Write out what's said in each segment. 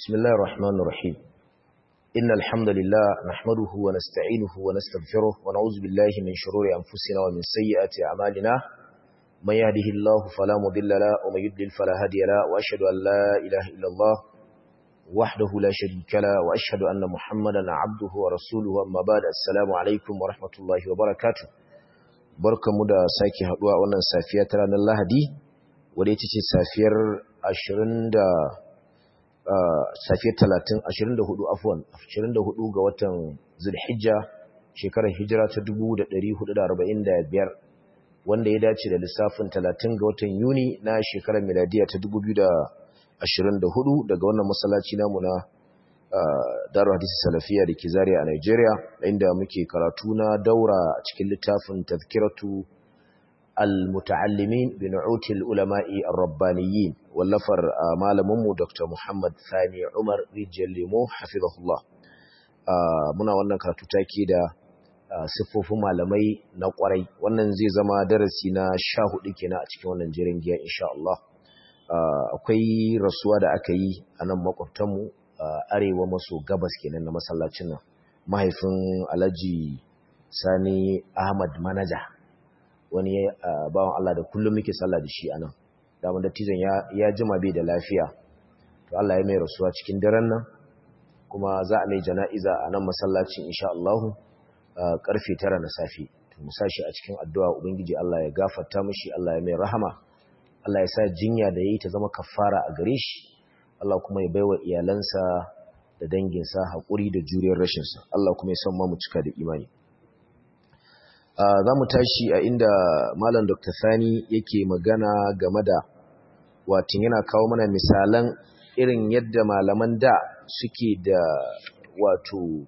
بسم الله الرحمن الرحيم إن الحمد لله نحمده ونستعينه ونستغفره ونعوذ بالله من شرور أنفسنا ومن سيئات أعمالنا من يهده الله فلا مضل له ومن يضلل فلا هادي له وأشهد أن لا إله إلا الله وحده لا شريك له وأشهد أن محمدا عبده ورسوله أما بعد السلام عليكم ورحمة الله وبركاته barkamu da sake haduwa wannan safiya ta ranar Lahadi wadda ita ce safiyar 20 da safiyar 30 24 afwan 24 ga watan Zulhijja shekarar hijira ta 1445 wanda ya dace da lissafin 30 ga watan Yuni na shekarar miladiya ta 2024 daga wannan masallaci namu na Darul Hadisi Salafiya da ke Zaria a Nigeria inda muke karatu na daura a cikin littafin Tazkiratu al-muta'allimin bi nu'util ulama'i ar-rabbaniyyin wallafar malamin mu Dr. Muhammad Sani Umar Rijal Lemo hafizahullah muna wannan karatu take da siffofin malamai na kwarai wannan zai zama darasi na 14 kenan a cikin wannan jirin giya insha Allah akwai rasuwa da aka yi a nan makwabtanmu arewa maso gabas kenan na masallacin nan mahaifin Alhaji Sani Ahmad Manaja wani bawan Allah da kullum muke sallah da shi anan daman dattijan ya ya jima bai da lafiya to Allah ya mai rasuwa cikin daren nan kuma za a mai jana'iza a nan masallacin insha Allah karfe 9 na safe to mu sashi a cikin addu'a ubangiji Allah ya gafarta mishi Allah ya mai rahama Allah ya sa jinya da yayi ta zama kafara a gare shi Allah kuma ya baiwa iyalansa da danginsa haƙuri da juriyar rashinsa Allah kuma ya san mu cika da imani za mu tashi a inda malam dr sani yake magana game da watin yana kawo mana misalan irin yadda malaman da suke da wato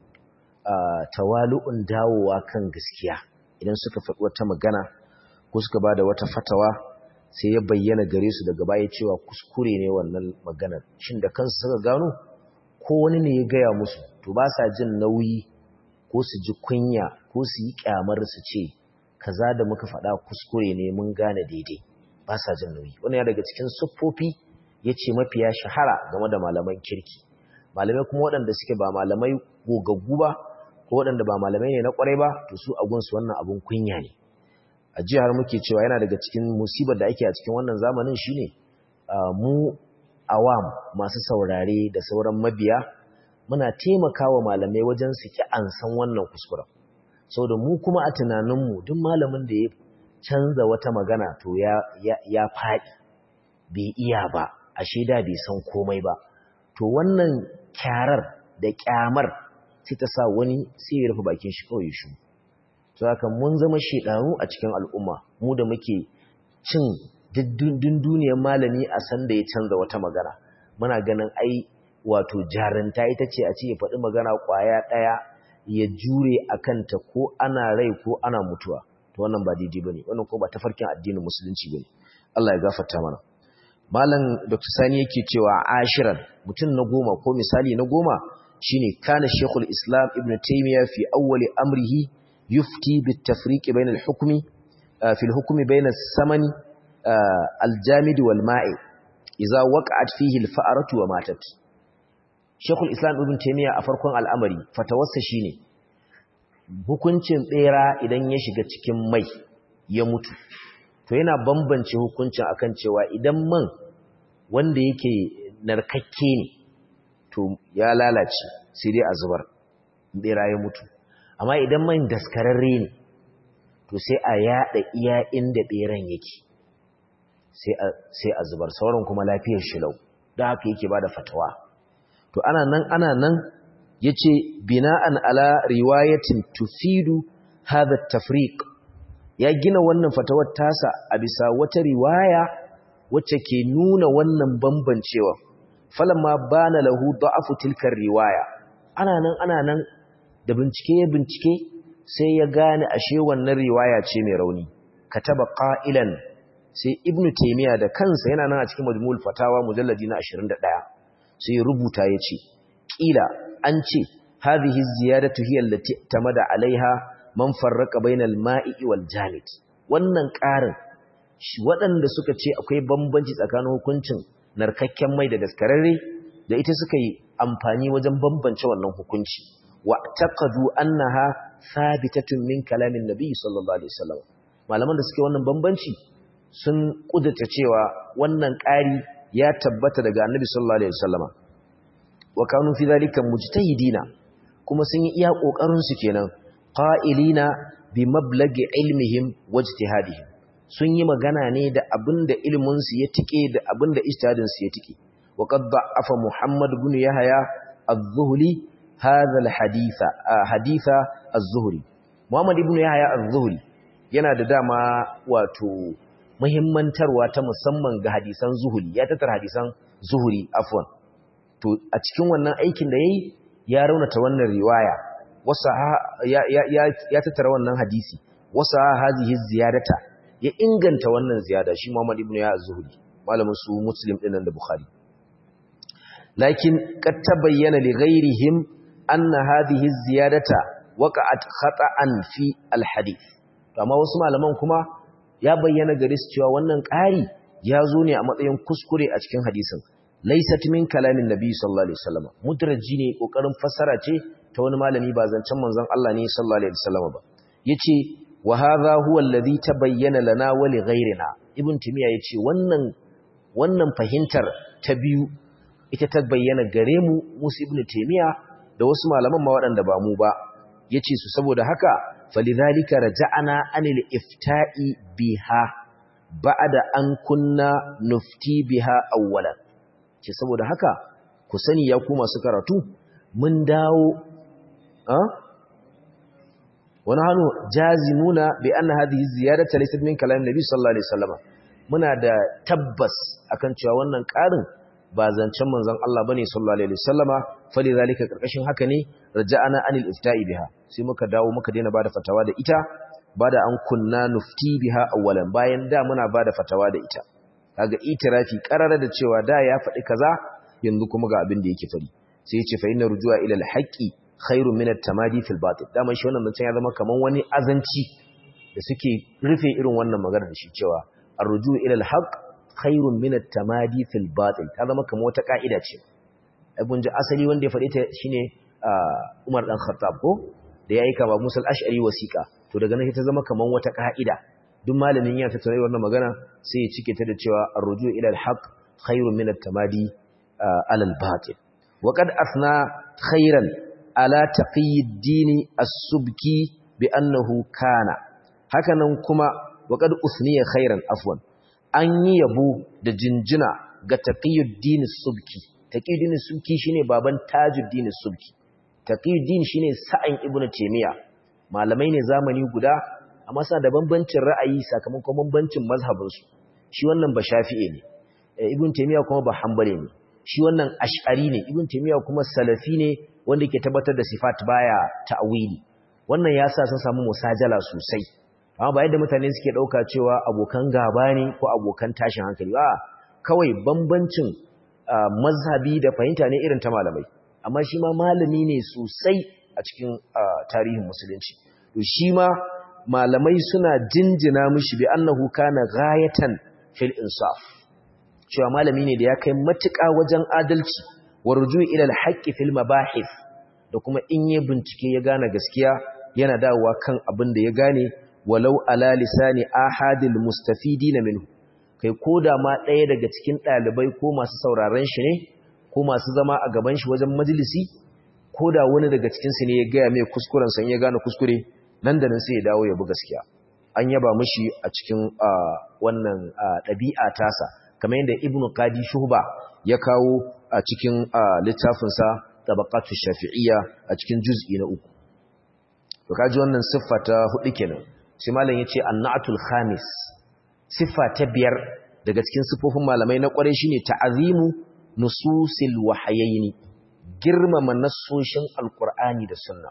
tawalu'un dawowa kan gaskiya idan suka faɗi wata magana ko suka ba da wata fatawa sai ya bayyana gare su daga baya cewa kuskure ne wannan maganar shin da kansu suka gano ko wani ne ya gaya musu to ba sa jin nauyi ko su ji kunya ko su yi kyamar su ce kaza da muka faɗa kuskure ne mun gane daidai ba sa jin nauyi wannan ya daga cikin siffofi yace mafiya shahara game da malaman kirki malamai kuma waɗanda suke ba malamai gogaggu ba ko waɗanda ba malamai ne na ƙwarai ba to su a gunsu wannan abun kunya ne a jihar muke cewa yana daga cikin musibar da ake a cikin wannan zamanin shine mu awam masu saurare da sauran mabiya muna taimakawa malamai wajen su ki an san wannan kuskuren saboda mu kuma a tunaninmu duk malamin da ya canza wata magana to ya ya faɗi bai iya ba a shaida bai san komai ba to wannan kyarar da kyamar sai ta sa wani sai ya rufe bakin shi kawai shi to haka mun zama shedanu a cikin al'umma mu da muke cin dunduniyar malami a san da ya canza wata magana muna ganin ai wato jarinta ita ce a ce ya faɗi magana ƙwaya ɗaya ya jure a kanta ko ana rai ko ana mutuwa to wannan ba daidai bane wannan ko ba tafarkin addinin musulunci bane Allah ya gafarta mana malam Dr. Sani yake cewa ashiran mutum na goma ko misali na goma shine kana Sheikhul Islam Ibn Taymiyyah fi awwali amrihi yufti bit tafriq bayna al-hukmi fi al-hukmi bayna as-samani al-jamid wal ma'i idza waqa'at fihi al-fa'ratu wa matat Shekul Islam Ibn Taymiyyah a farkon al'amari fatawarsa shine hukuncin bera idan ya shiga cikin mai ya mutu to yana bambance hukuncin akan cewa idan man wanda yake narkakke ne to ya lalace sai dai a zubar bera ya mutu amma idan man daskararre ne to sai a yada iya inda beran yake sai a zubar sauran kuma lafiyar shi lau don haka yake bada fatawa to ana nan ana nan yace bina'an ala riwayatin tufidu hadha tafriq ya gina wannan fatawar tasa a bisa wata riwaya wacce ke nuna wannan bambancewa falamma bana lahu da'afu tilka riwaya ana nan ana nan da bincike ya bincike sai ya gane ashe wannan riwaya ce mai rauni kataba qa'ilan sai ibnu taymiya da kansa yana nan a cikin majmu'ul fatawa mujalladi na 21 sai rubuta ya ce ƙila an ce hadhihi ziyadatu hiya allati tamada alaiha man farraqa bainal ma'i wal jamid wannan ƙarin waɗanda suka ce akwai bambanci tsakanin hukuncin narkakken mai da daskararre da ita suka yi amfani wajen bambance wannan hukunci wa taqadu annaha thabitatun min kalamin nabi sallallahu alaihi wasallam malaman da suke wannan bambanci sun kudata cewa wannan ƙari ya tabbata daga annabi sallallahu alaihi wasallama wa kanu fi dhalika mujtahidina kuma sun yi iya kokarin su kenan qa'ilina bi mablagi ilmihim wajtihadihim sun yi magana ne da abinda ilmin su ya tike da abinda ijtihadin su ya tike wa qad da'afa muhammad ibn yahya az-zuhli hadha al-haditha haditha az-zuhri muhammad ibn yahya az-zuhri yana da dama wato muhimmantarwa ta musamman ga hadisan zuhuri ya tattara hadisan zuhuri afwan to a cikin wannan aikin da yayi ya raunata wannan riwaya wasa ya ya ya tattara wannan hadisi wasa hazihi ziyadata ya inganta wannan ziyada shi Muhammad ibn ya az-Zuhri malamin su Muslim din da Bukhari lakin qad tabayyana li ghayrihim anna hadhihi ziyadata waqa'at khata'an fi al-hadith amma wasu malaman kuma ya bayyana gare su cewa wannan ƙari ya zo ne a matsayin kuskure a cikin hadisin laysat min kalamin nabi sallallahu alaihi wasallam mudraji ne kokarin fassara ce ta wani malami ba zancen manzon Allah ne sallallahu alaihi wasallam ba yace wa hadha huwa alladhi tabayyana lana wa li ghayrina ibn timiya yace wannan wannan fahimtar ta biyu ita ta bayyana gare mu musu ibn timiya da wasu malaman ma waɗanda ba mu ba yace su saboda haka falidhalika raja'ana anil ifta'i biha ba'da an kunna nufti biha awwalan ce saboda haka ku sani ya ku masu karatu mun dawo a wani hannu jazimuna bi anna hadhihi ziyadatu laysat min kalam nabi sallallahu alaihi wasallam muna da tabbas akan cewa wannan karin ba zancen manzon Allah bane sallallahu alaihi wasallama falidhalika karkashin haka ne raja'ana anil ifta'i biha sai muka dawo muka daina bada fatawa da ita bada an kunna nufti biha awwalan bayan da muna bada fatawa da ita kaga itirafi karara da cewa da ya faɗi kaza yanzu kuma ga abin da yake fari sai ya ce fa inna rujua ila al-haqqi khairun min at-tamadi fil batil dama shi wannan zancen ya zama kaman wani azanci da suke rufe irin wannan magana da shi cewa ar-rujuu ila al-haqq khairun min at-tamadi fil batil ta zama kaman wata ka'ida ce abun ji asali wanda ya faɗi ta shine Umar dan Khattab ko da yayi kama Musa al-Ash'ari wasiqa to daga nan ta zama kaman wata ka'ida duk malamin ya tattare wannan magana sai ya cike ta da cewa ar-ruju ila al-haq khairun min at-tamadi ala al-batil wa qad athna khairan ala taqiy ad-din as-subki bi annahu kana hakanan kuma wa qad usniya khairan afwan an yi yabo da jinjina ga taqiy ad-din as-subki taqiy ad-din as-subki shine baban tajuddin as-subki taqiy ad-din shine sa'an ibnu taymiya malamai ne zamani guda amma suna da bambancin ra'ayi sakamakon bambancin mazhabinsu shi wannan ba shafi'e ne ibn taymiya kuma ba hanbali ne shi wannan ash'ari ne ibn taymiya kuma salafi ne wanda yake tabbatar da sifat baya ta'wili wannan yasa sun samu musajala sosai amma ba yadda mutane suke dauka cewa abokan gaba ne ko abokan tashin hankali ba kawai bambancin mazhabi da fahimta ne irin ta malamai amma shi ma malami ne sosai a cikin tarihin musulunci to shi ma malamai suna jinjina mishi bi annahu kana ghayatan fil insaf cewa malami ne da ya kai matuƙa wajen adalci warju ila alhaqqi fil mabahith da kuma in ya bincike ya gane gaskiya yana dawowa kan abin da ya gane walau ala lisani ahadil mustafidin minhu kai koda ma ɗaya daga cikin ɗalibai ko masu sauraron shi ne ko masu zama a gaban shi wajen majalisi koda wani daga cikin su ne ya gaya mai kuskuren san ya gane kuskure nan da nan sai ya dawo ya bi gaskiya an yaba mishi a cikin wannan ɗabi'a tasa kamar yadda ibnu qadi shuhba ya kawo a cikin littafinsa tabaqatu shafi'iyya a cikin juz'i na uku to kaji wannan siffa ta hudu kenan sai malam yace annatul khamis siffa ta biyar daga cikin siffofin malamai na kware shine ta'azimu nususil wahayaini girmama nassoshin alqur'ani da sunna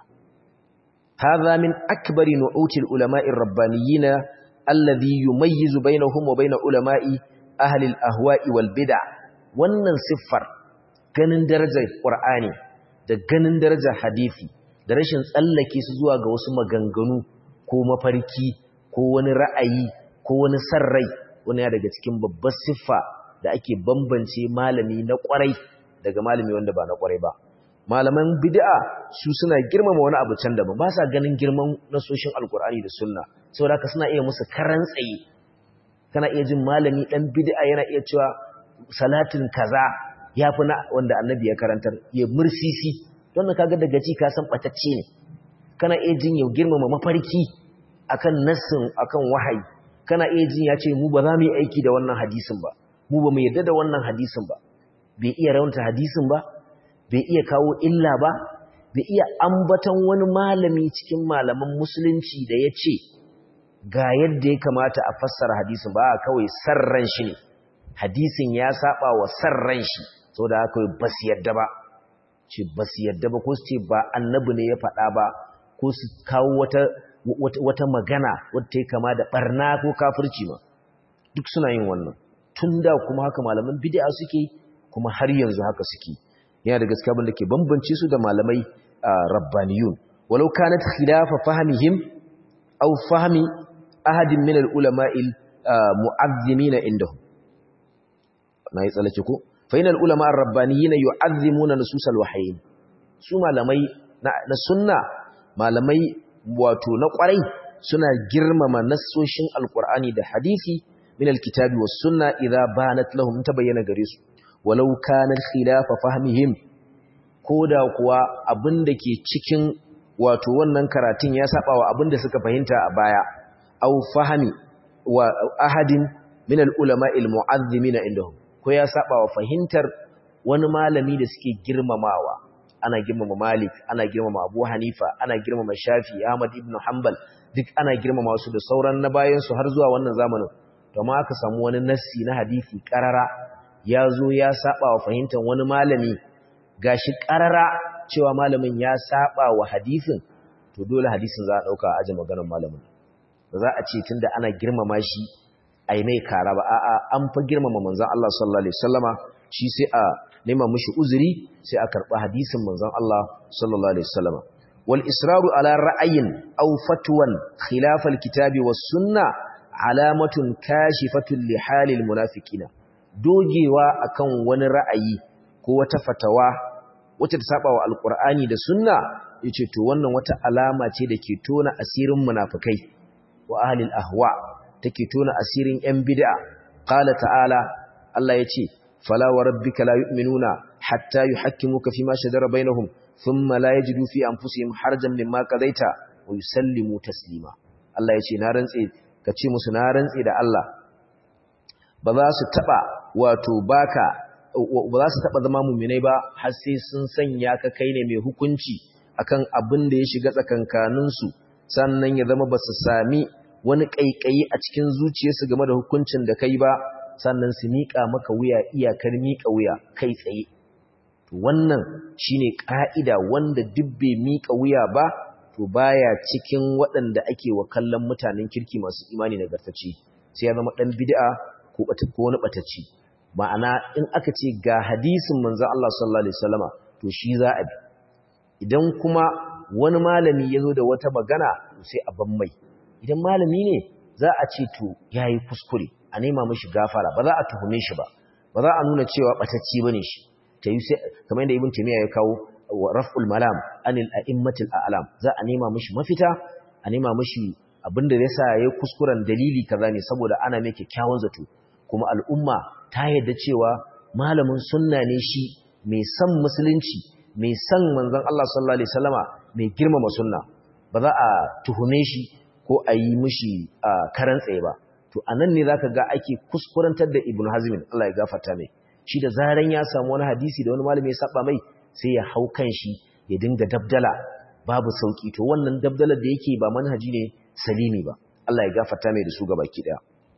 هذا من أكبر نعوت العلماء الربانيين الذي يميز بينهم وبين علماء أهل الأهواء والبدع wannan siffar ganin darajar Qur'ani da ganin darajar hadisi da rashin tsallake su zuwa ga wasu maganganu ko mafarki ko wani ra'ayi ko wani sarrai wani ya daga cikin babbar siffa da ake bambance malami na kwarai daga malami wanda ba na kwarai ba malaman bid'a su suna girmama wani abu can daban ba sa ganin girman nasoshin alkur'ani da sunna saboda haka suna iya musu karan tsaye kana iya jin malami dan bid'a yana iya cewa salatin kaza yafi na wanda annabi ya karantar ya mursisi don kaga daga ji ka san batacce ne kana iya jin ya girmama mafarki akan nassin akan wahayi kana iya jin ya ce mu ba za mu yi aiki da wannan hadisin ba mu ba mu yarda da wannan hadisin ba bai iya raunta hadisin ba bai iya kawo illa ba bai iya ambaton wani malami cikin malaman musulunci da ya ce ga yadda ya kamata a fassara hadisin ba kawai sarran shi ne hadisin ya saba wa sarran shi sau da haka ba su yadda ba ce ba su yadda ba ko su ce ba annabi ne ya faɗa ba ko su kawo wata, wata, magana wadda ya kama da ɓarna ko kafirci ma duk suna yin wannan tun da kuma haka malaman bid'a suke kuma har yanzu haka suke yana da gaskiya abin da ke bambance su da malamai rabbaniyun walau kanat khilafa fahmihim aw fahmi ahadin min al-ulama'il mu'azzimin indahum nayi tsalake ko fa inal ulama ar-rabbaniyina yu'azzimuna nusus al-wahyin su malamai na sunna malamai wato na kwarai suna girmama nassoshin alqur'ani da hadisi min al-kitabi was sunna idza banat lahum tabayyana gare su walau kana khilafa fahmihim koda kuwa abinda ke cikin wato wannan karatun ya saba wa abinda suka fahimta a baya aw fahmi wa ahadin min al-ulama al-mu'azzimin indahum ko ya saba wa fahimtar wani malami da suke girmamawa ana girmama Malik ana girmama Abu Hanifa ana girmama Shafi Ahmad ibn Hanbal duk ana girmama su da sauran na bayan su har zuwa wannan zamanin to ma aka samu wani nassi na hadisi karara ya zo ya saba wa fahimtar wani malami gashi karara cewa malamin ya saba wa hadisin to dole hadisin za a dauka a aje maganar malamin ba za a ce tunda ana girmama shi ai mai kara ba a'a an fa girmama manzon Allah sallallahu alaihi wasallama shi sai a nema mishi uzuri sai a karba hadisin manzon Allah sallallahu alaihi wasallama wal israru ala ra'ayin aw fatwan khilaf al kitabi was sunna alamatun kashifatun li halil munafiqina dogewa akan wani ra'ayi ko wata fatawa wacce ta saba wa alqur'ani da sunna yace to wannan wata alama ce da ke tona asirin munafikai wa ahlil ahwa take tona asirin ‘yan bid'a, ƙala ta'ala, Allah ya ce, Fala wa rabbika la yu'minuna hatta yi hakimu ka fi ma shadara bainahum, sun ma la ya ji dufi an fusi harjan min maka zaita wa yi sallimu taslima. Allah ya ce, Na rantse, ka ce musu na rantse da Allah, ba za su taɓa wato baka, ba za su taɓa zama muminai ba, har sai sun sanya ka kai ne mai hukunci akan abin da ya shiga tsakankaninsu, sannan ya zama ba su sami wani ƙaiƙayi a cikin zuciyarsu game da hukuncin da kai ba sannan su miƙa maka wuya iyakar miƙa wuya kai tsaye to wannan shine ƙa'ida wanda duk bai miƙa wuya ba to baya cikin waɗanda ake wa kallon mutanen kirki masu imani nagartacce sai ya zama ɗan bid'a ko ko wani ɓatacci ma'ana in aka ce ga hadisin manzon Allah sallallahu alaihi wasallama to shi za a bi idan kuma wani malami ya zo da wata magana to sai a ban mai idan malami ne za a ce to ya yi kuskure a nema mashi gafara ba za a tuhume shi ba ba za a nuna cewa ɓatacci ba ne shi ta yi sai kamar yadda ibn taymiya ya kawo raf'ul malam anil a'immatil a'lam za a nema mashi mafita a nema mashi abinda ya sa ya kuskuren dalili kaza ne saboda ana mai kyakkyawan zato kuma al'umma ta yadda cewa malamin sunna ne shi mai san musulunci mai san manzon Allah sallallahu alaihi wasallama mai girmama sunna ba za a tuhume shi ko a yi mishi karan tsaye ba to anan ne zaka ga ake kuskurantar da ibnu hazmin Allah ya gafarta mai shi da zaran ya samu wani hadisi da wani malami ya saba mai sai ya hau kan shi ya dinga dabdala babu sauki to wannan dabdalar da yake ba manhaji ne salimi ba Allah ya gafarta mai da su gaba ki daya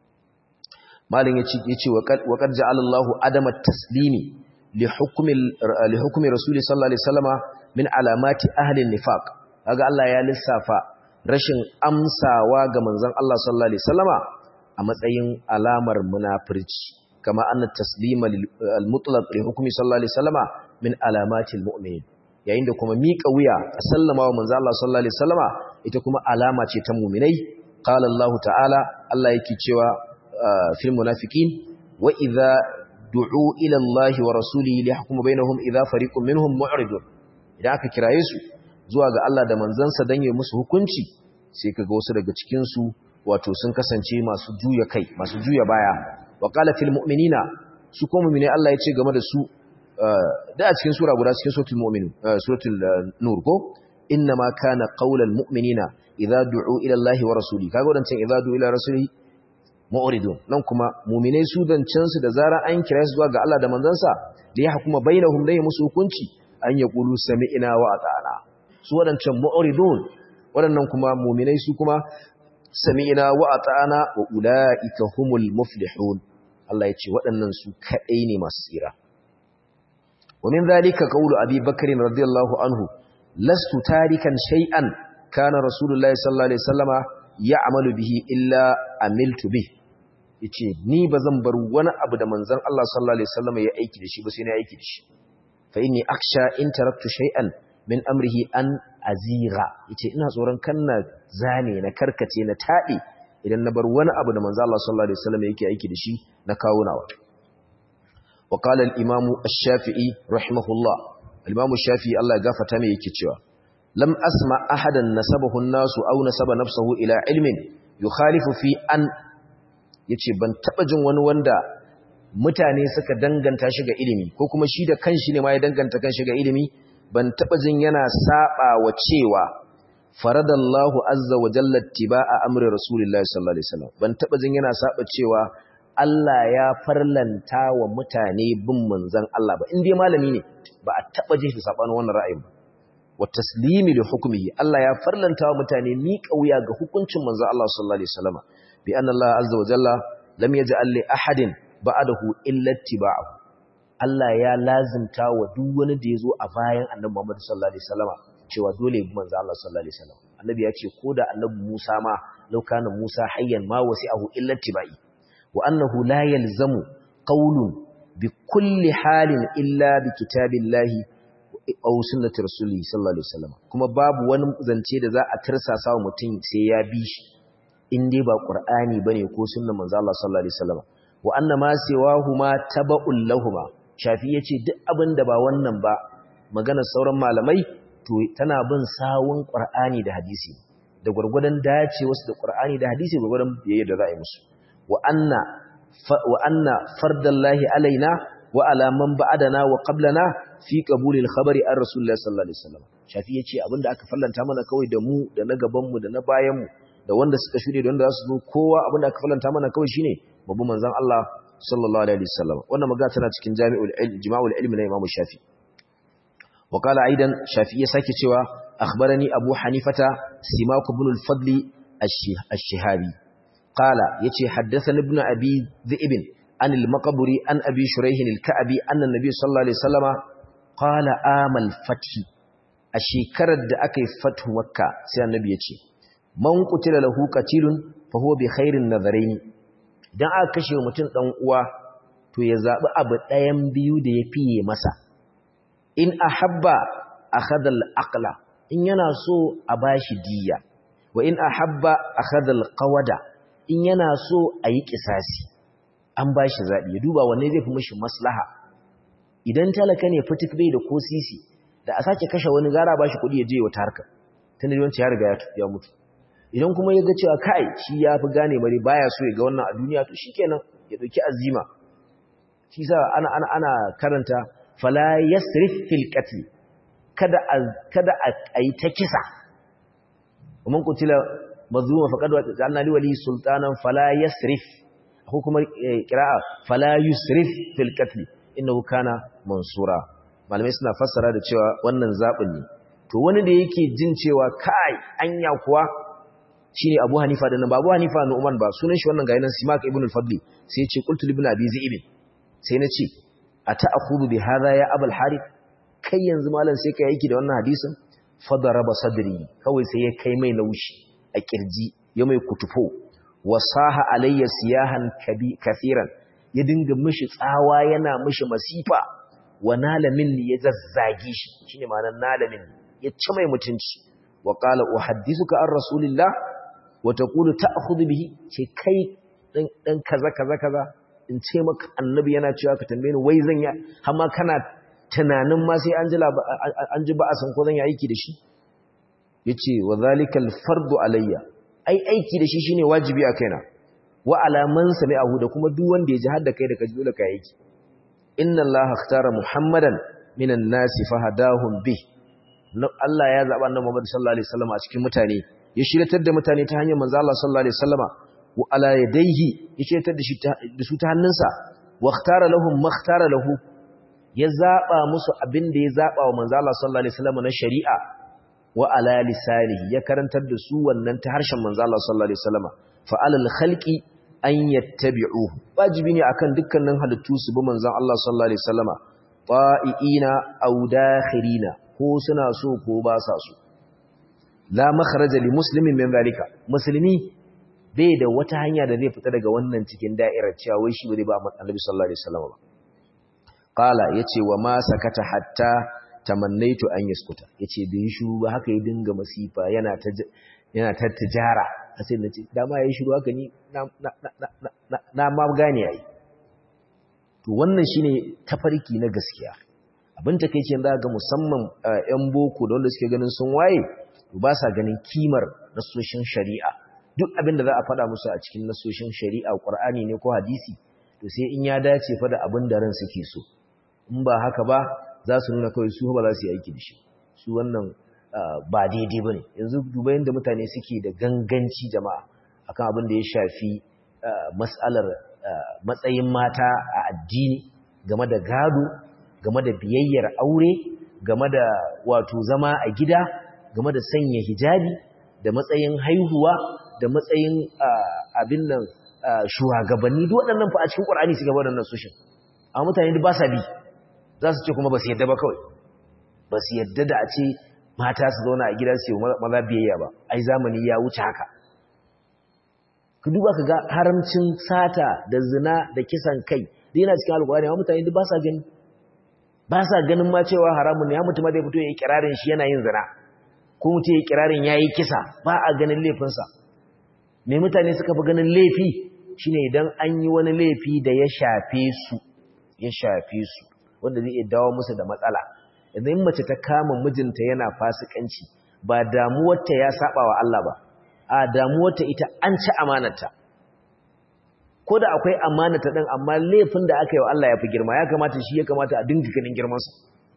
malin yace yace wa qad ja'ala Allahu adama taslimi li hukmi li hukmi rasuli sallallahu alaihi wasallama min alamati ahli an-nifaq kaga Allah ya lissafa rashin amsawa ga manzon Allah sallallahu alaihi wasallama a matsayin alamar munafirci kama anna taslima al-mutlaq li hukmi sallallahu alaihi wasallama min alamatil mu'minin yayin da kuma miƙa wuya a sallama wa manzon Allah sallallahu alaihi wasallama ita kuma alama ce ta mu'minai qala Allah ta'ala Allah yake cewa fil munafiqin wa idza du'u ila Allah wa rasulihi li yahkuma bainahum idha fariqun minhum mu'ridun idan aka kiraye su zuwa ga Allah da manzansa dan yi musu hukunci sai kaga wasu daga cikin su wato sun kasance masu juya kai masu juya baya wa qala fil mu'minina su ko mu'mini Allah ya ce game da su da a cikin sura guda cikin suratul mu'minun suratul nur ko inna ma kana qaulal mu'minina idza du'u ila Allah wa rasulihi kaga wadancan idza du'u ila rasulihi mu'ridun nan kuma mu'minai su dancan su da zarar an kira su zuwa ga Allah da manzansa da ya hukuma bainahum dai musu hukunci an yaqulu sami'na wa ata'na su wadancan mu'ridun wadannan kuma mu'minai su kuma sami'na wa ata'na wa ulaika humul muflihun Allah ya ce waɗannan su kadai ne masu tsira wa min zalika qawlu abi bakr radiyallahu anhu lastu tarikan shay'an kana rasulullahi sallallahu alaihi wasallama ya'malu bihi illa amiltu bih yace ni bazan bar wani abu da manzon Allah sallallahu alaihi wasallama ya aiki da shi ba sai na aiki da shi fa inni aksha in taraktu shay'an min amrihi an azira yace ina tsoron kanna zane na karkace na taɗi idan na bar wani abu da manzon Allah sallallahu alaihi wasallama yake aiki da shi na kawo nawa wa qala al-imam ash-shafi'i rahimahullah al-imam ash-shafi'i Allah ya gafarta mai yake cewa lam asma ahadan nasabahu an-nasu aw nasaba nafsuhu ila ilmin yukhalifu fi an yace ban taba jin wani wanda mutane suka danganta shi ga ilimi ko kuma shi da kanshi ne ma ya danganta kanshi ga ilimi ban taba jin yana saba wa cewa faradallahu azza wa jalla tibaa amri rasulillahi sallallahu alaihi wasallam ban taba jin yana saba cewa Allah ya farlanta wa mutane bin manzon Allah ba in dai malami ne ba a taba jin shi sabanin wannan ra'ayin ba wa taslimi li hukmihi Allah ya farlanta wa mutane ni kauya ga hukuncin manzon Allah sallallahu alaihi wasallam bi anna Allah azza wa jalla lam yaj'al li ahadin ba'dahu illa ittiba'ahu Allah ya lazimta wa duk wani da yazo a bayan Annabi Muhammad sallallahu alaihi wasallam cewa dole bi manzon Allah sallallahu alaihi wasallam Annabi ya ce ko da Annabi Musa ma law kana Musa hayyan ma wasi'ahu illa ittiba'i wa annahu la yalzamu qawlun bi kulli halin illa bi kitabillahi aw sunnati rasulihi sallallahu alaihi wasallam kuma babu wani zance da za a tirsasa wa mutum sai ya bi shi in dai ba qur'ani bane ko sunnar manzo Allah sallallahu alaihi wasallam wa anna ma siwahuma taba'ul lahumu shafi yace duk abin da ba wannan ba maganar sauran malamai to tana bin sawun qur'ani da hadisi da gurgurdan dace wasu da qur'ani da hadisi gurgurdan biyayya da za a yi musu wa anna wa anna fardallahi alaina wa ala man ba'adana wa qablana fi qabulil khabari an rasulullahi sallallahu alaihi wasallam shafi yace abinda aka fallanta mana kawai da mu da na gaban mu da na bayan mu da wanda suka shude da wanda za su zo kowa abinda aka fallanta mana kawai shine babu manzon Allah sallallahu alaihi wasallam wannan magana tana cikin jami'ul ilm jima'ul ilm na Imam Shafi wa qala aidan Shafi ya sake cewa akhbarani Abu Hanifata Simak ibn al-Fadl ash-Shihabi qala yace haddathani ibn Abi Dhi'b an al-Maqburi an Abi Shuraih al-Ka'bi anna an-nabiy sallallahu alaihi wasallama qala amal fathi a shekarar da aka yi fatu makka sai annabi ya ce man qutila lahu qatilun fa huwa bi khairin nadharain dan aka kashe mutum dan uwa to ya zabi abu ɗayan biyu da ya fiye masa in ahabba akhadha al-aqla in yana so a bashi diya wa in ahabba akhadha al-qawada in yana so a yi kisasi an bashi zabi ya duba wanne zai fi mishi maslaha idan talaka ne fitik bai da ko sisi da a sake kashe wani gara ba shi kuɗi ya je wata harka tun da yawanci ya riga ya mutu idan kuma ya ga cewa kai shi ya fi gane bari baya so ya ga wannan a duniya to shikenan ya dauki azima shi sa ana ana ana karanta fala yasrif fil qatl kada a kada a yi ta kisa man qutila mazluma faqad ja'alna li wali sultanan fala yasrif ko kuma qira'a fala yusrif fil qatl innahu kana mansura malamai suna fassara da cewa wannan zabin ne to wani da yake jin cewa kai anya kuwa shine Abu Hanifa da nan ba Abu Hanifa ne Umar ba sunan shi wannan gayinan Simak ibn al-Fadli sai ya ce qultu ibn Abi Zaib sai na ce ata'khudhu bi hadha ya Abul Harith kai yanzu malam sai kai yake da wannan hadisin fadaraba sadri kawai sai ya kai mai naushi a kirji ya mai kutufo wasaha alayya siyahan kabi kathiran ya dinga mishi tsawa yana mishi masifa wa nalamin ya zazzage shi shine ma'anar nalamin ya ci mai mutunci wa qala uhaddithuka an rasulillah wa taqulu ta'khudhu bihi ce kai dan dan kaza kaza kaza in ce maka annabi yana cewa ka tambaye ni wai zan yi amma kana tunanin ma sai an ji an ji ba a san ko zan yi aiki da shi yace wa zalikal fardu alayya ai aiki da shi shine wajibi a kaina wa ala man sami'ahu da kuma duk wanda ya ji har da kai da ka ji dole ka aiki inna allaha ikhtara muhammadan minan nasi fahadahum bih Allah ya zaba annabi Muhammad sallallahu alaihi wasallam a cikin mutane ya shiratar da mutane ta hanyar manzo Allah sallallahu alaihi wasallama wa ala yadayhi ya shiratar da shi da su ta hannunsa wa ikhtara lahum ma ikhtara lahu ya zaba musu abin da ya zaba wa manzo Allah sallallahu alaihi wasallama na shari'a wa ala lisanihi ya karantar da su wannan ta harshen manzo Allah sallallahu alaihi wasallama fa alal khalqi an yattabi'uhu wajibi ne akan dukkanin halittu su bi manzon Allah sallallahu alaihi wasallama ta'iina aw dakhirina ko suna so ko ba sa so la makharaja li muslimin min zalika musulmi bai da wata hanya da zai fita daga wannan cikin da'irar cewa wai shi bai ba annabi sallallahu alaihi wasallam ba qala yace wa ma sakata hatta tamannaitu an yaskuta yace bai shiru ba haka ya dinga masifa yana ta yana ta tijara sai nace dama yayi shiru haka ni na na na na ma gane yayi to wannan shine tafarki na gaskiya abin takeicin za ga musamman yan boko da wanda suke ganin sun waye ba sa ganin kimar nasoshin shari'a duk abin da za a faɗa musu a cikin nasoshin shari'a ƙur'ani ne ko hadisi to sai in ya dace fa da abin da ran suke so in ba haka ba za su nuna kawai su ba za su yi aiki da shi su wannan ba daidai ba ne yanzu duba yadda mutane suke da ganganci jama'a akan abin da ya shafi matsalar matsayin mata a addini game da gado game da biyayyar aure game da wato zama a gida game da sanya hijabi da matsayin haihuwa da matsayin abin nan shugabanni duk waɗannan fa a cikin Qur'ani suka bada nan sushin amma mutane ba sa bi za su ce kuma ba su yadda ba kawai ba su yadda da a ce mata su zauna a gida su yi maza biyayya ba ai zamani ya wuce haka ku duba ka ga haramcin sata da zina da kisan kai da yana cikin alƙur'ani amma mutane duk ba sa gani ba sa ganin ma cewa haramun ne ya mutum zai fito ya yi kirarin shi yana yin zina ko mutum ya yi kirarin ya yi kisa ba a ganin laifinsa mai mutane suka fi ganin laifi shine idan an yi wani laifi da ya shafe su ya shafe su wanda zai iya dawo musu da matsala idan mace ta kama mijinta yana fasikanci ba damuwarta ya saba wa Allah ba a damuwarta ita an ci amanarta ko da akwai amanata din amma laifin da aka yi wa Allah ya fi girma ya kamata shi ya kamata a dinga ganin girmansa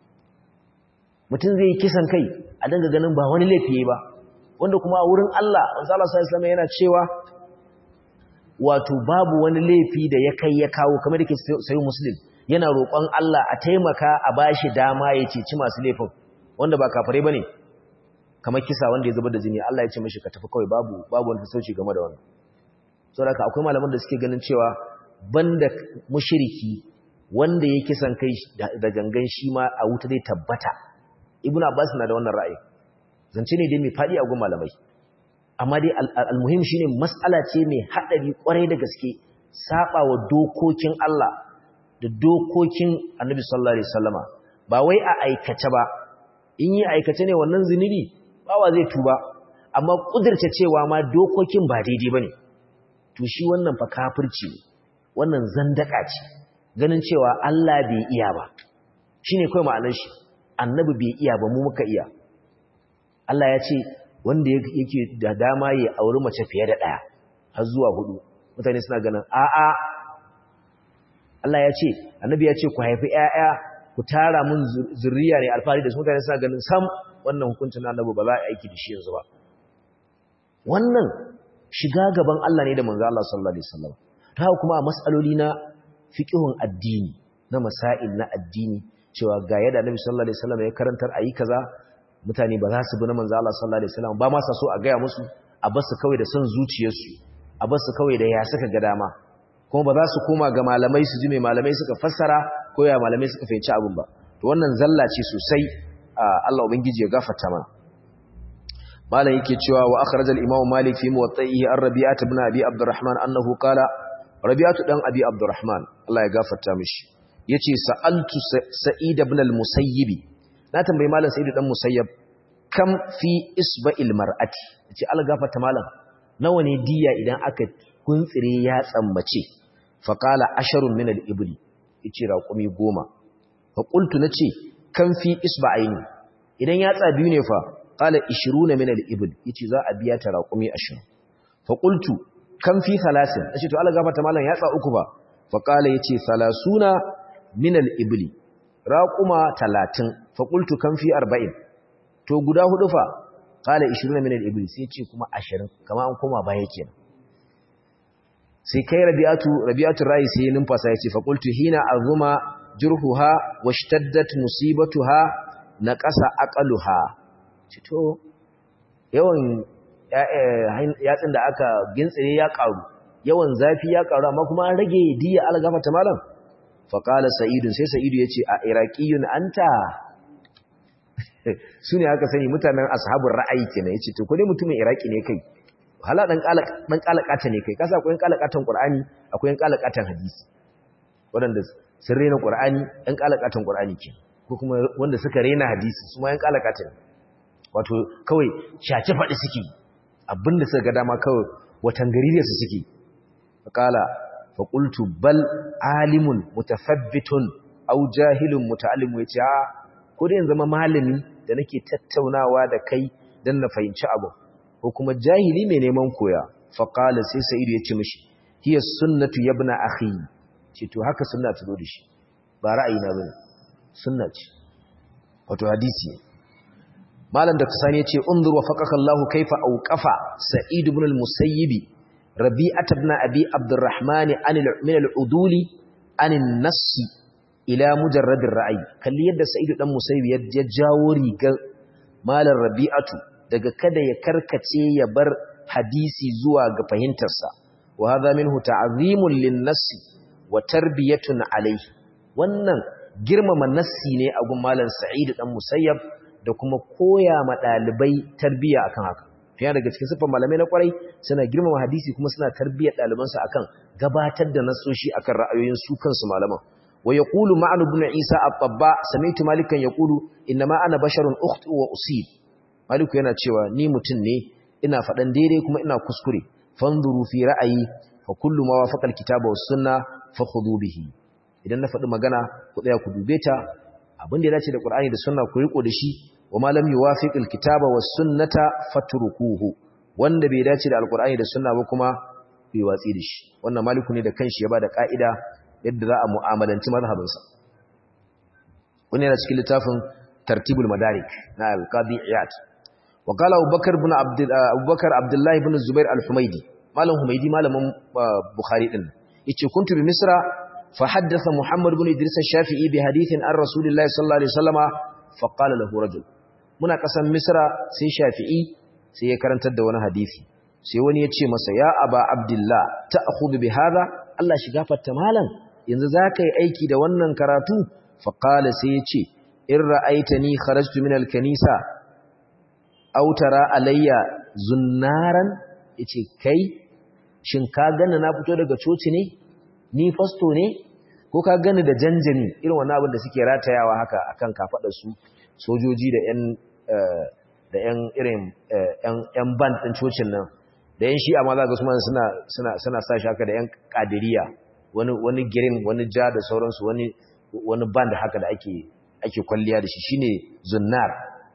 mutum zai yi kisan kai a dinga ganin ba wani laifi ba wanda kuma a wurin Allah wanzu Allah sallallahu yana cewa wato babu wani laifi da ya kai ya kawo kamar da ke sayi muslim yana roƙon Allah a taimaka a bashi dama ya ceci masu laifin wanda ba kafirai bane kamar kisa wanda ya zubar da jini Allah ya ce mishi ka tafi kawai babu babu wani sauci game da wannan saboda akwai malaman da suke ganin cewa banda mushriki wanda ya kisan kai da gangan shi ma a wuta zai tabbata ibnu abbas na da wannan ra'ayi zance ne dai mai fadi a gun malamai amma dai almuhim shine mas'ala ce mai hadari kwarai da gaske saba wa dokokin Allah da dokokin Annabi sallallahu alaihi wasallama ba wai a aikace ba in yi aikace ne wannan zinubi bawa zai tuba amma kudirce cewa ma dokokin ba daidai bane to shi wannan fa kafirci ne wannan zandaka ce ganin cewa Allah bai iya ba shine kai ma'anar shi annabi bai iya ba mu muka iya Allah ya ce wanda yake da dama ya auri mace fiye da ɗaya har zuwa hudu mutane suna ganin a'a Allah ya ce annabi ya ce ku haifi ƴaƴa ku tara mun zuriya ne alfahari da su mutane suna ganin sam wannan hukuncin annabi ba za a aiki da shi yanzu ba wannan shiga gaban Allah ne da manzo Allah sallallahu alaihi wasallam ta kuma a mas'aloli na fiqhun addini na masail na addini cewa ga yadda annabi sallallahu alaihi wasallam ya karantar ayi kaza mutane ba za su bi na manzo Allah sallallahu alaihi wasallam ba ma sa so a gaya musu a basu kawai da son zuciyarsu a basu kawai da ya saka ga dama kuma ba za su koma ga malamai su ji mai malamai suka fassara ko ya malamai suka fahimci abin ba to wannan zalla ce sosai Allah ubangiji ya gafarta mana malam yake cewa wa akhraj al-imam malik fi muwatta'ihi ar-rabi'ah ibn abi abdurrahman annahu qala rabi'atu dan abi abdurrahman Allah ya gafarta mishi yace sa'altu sa'id ibn al-musayyib na tambayi malam sa'id dan musayyab kam fi isba'il mar'ati yace Allah gafarta malam nawa ne diya idan aka kuntsire ya tsammace fa qala asharun min al-ibli yace raqumi goma fa qultu nace kan fi isba'aini idan yatsa biyu ne fa qala 20 min al-ibl yace za a biya ta raqumi 20 fa qultu kan fi thalathin nace to Allah gafarta mallan yatsa uku ba fa qala yace 30 min al-ibli raquma 30 fa qultu kan fi 40 to guda hudu fa qala 20 min al-ibli sai yace kuma 20 kama an koma baya kenan sai kai rabi'atu rabi'atu rai sai numfasa yace fa qultu hina azuma jurhuha washtaddat musibatuha naqasa aqaluha cito yawan yatsin da aka gintsire ya karu yawan zafi ya karu amma kuma an rage diya algafata malam fa qala sa'idun sai sa'idu yace a iraqiyun anta sune aka sani mutanen ashabul ra'ayi kenan yace to ko dai mutumin iraki ne kai hala dan kala dan kalakata ne kai kasa akwai kalakatan qur'ani akwai kalakatan hadisi wadanda sun rena qur'ani dan kalakatan qur'ani ke ko kuma wanda suka rena hadisi su ma yan kalakatan wato kawai shaci faɗi suke abinda suka ga dama kawai watan garire su suke faqala fa qultu bal alimun mutafabbitun aw jahilun muta'allim yace a ko dai zama malami da nake tattaunawa da kai dan na fahimci abu ko kuma jahili mai neman koya faqala sai sa'idu ya ce mishi hiya sunnatu yabna akhi ce to haka sunna ta zo da shi ba ra'ayi na bane sunna ce wato hadisi malam da kasani yace unzur wa faqaka Allahu kaifa awqafa sa'id ibn al-musayyib rabi'at ibn abi abdurrahman an min al-uduli an an-nass ila mujarrad ar-ra'yi kalli yadda sa'id dan musayyib ya jawo rigar malam rabi'atu daga kada ya karkace ya bar hadisi zuwa ga fahimtarsa wa hadha minhu ta'zimun lin-nass wa tarbiyatun alayhi wannan girmama nassi ne a gun malam sa'id dan musayyab da kuma koya ma dalibai tarbiya akan haka fiye daga cikin sifan malamai na kwarai suna girmama hadisi kuma suna tarbiyar dalibansu akan gabatar da nasoshi akan ra'ayoyin su kansu malaman wa yaqulu ma'an ibn isa at-tabba sami'tu malikan yaqulu inma ana basharun ukhti wa usib maliku yana cewa ni mutun ne ina fadan daidai kuma ina kuskure fanzuru fi ra'ayi fa kullu ma wafaqa al-kitaba was sunna fakhudhu bihi idan na faɗi magana ku tsaya ku dube ta abin da ya dace da Qur'ani da Sunna ku riko da shi wa ma lam yuwafiqil kitaba was sunnata fatrukuhu wanda bai dace da Al-Qur'ani da Sunna ba kuma bai watsi da shi wannan maliku ne da kanshi ya bada ka'ida yadda za a mu'amalanci mazhabin sa wannan yana cikin littafin Tartibul Madarik na Al-Qadi Iyad wa qala Abubakar ibn Abdul Abubakar Abdullah ibn Zubair Al-Humaydi malam Humaydi malamin Bukhari din yace kuntu bi Misra فحدث محمد بن إدريس الشافعي بحديث عن رسول الله صلى الله عليه وسلم فقال له رجل muna kasan misra sai shafi'i sai ya karantar da wani hadisi sai wani ya ce masa ya aba abdullah ta'khudhu bi hadha Allah shi gafarta malam yanzu zaka yi aiki da wannan karatu fa qala sai ya ce in ra'aitani kharajtu min al-kanisa aw tara alayya zunnaran yace kai shin ka ganna na fito daga coci ne ni fasto ne ko ka gani da janjani irin wannan abin da suke ratayawa haka akan kafadar su sojoji da yan da yan irin yan yan band din cocin nan da yan shi amma zaka su suna suna suna sa shi haka da yan kadiriya wani wani green wani ja da sauransu wani wani band haka da ake ake kwalliya da shi shine zunnar